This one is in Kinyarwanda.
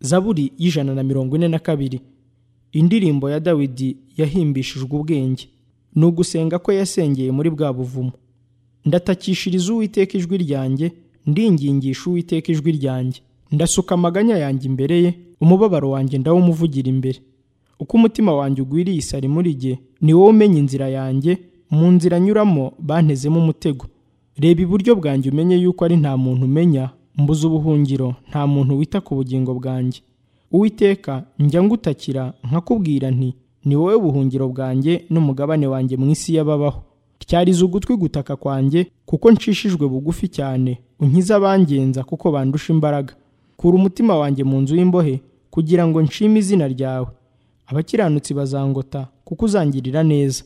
zaburi y'ijana na mirongo ine na kabiri indirimbo ya dawidi yahimbishijwe ubwenge ni ugusenga kwe yasengeye muri bwa buvumo ndatakishiriza uwiteka ijwi ryanjye ndingingisha uwiteka ijwi ryanjye ndasuka amaganya yanjye imbere ye umubabaro wanjye ndawumuvugira imbere uko umutima wanjye ugwiriye isari muri jye ni wowe umenya inzira yanjye mu nzira nyuramo bantezemo umutego reba iburyo bwanjye umenye yuko ari nta muntu umenya mbuze ubuhungiro nta muntu wita ku bugingo bwanjye uwiteka njya ngutakira nkakubwira nti ni wowe buhungiro bwanjye n'umugabane wanjye mu isi y'ababaho tyariza ugutwi gutaka kwanjye kuko nshishijwe bugufi cyane unkize abangenza kuko bandusha imbaraga kura umutima wanjye mu nzu y'imbohe kugira ngo nshime izina ryawe abakiranutsi bazangota kuko uzangirira neza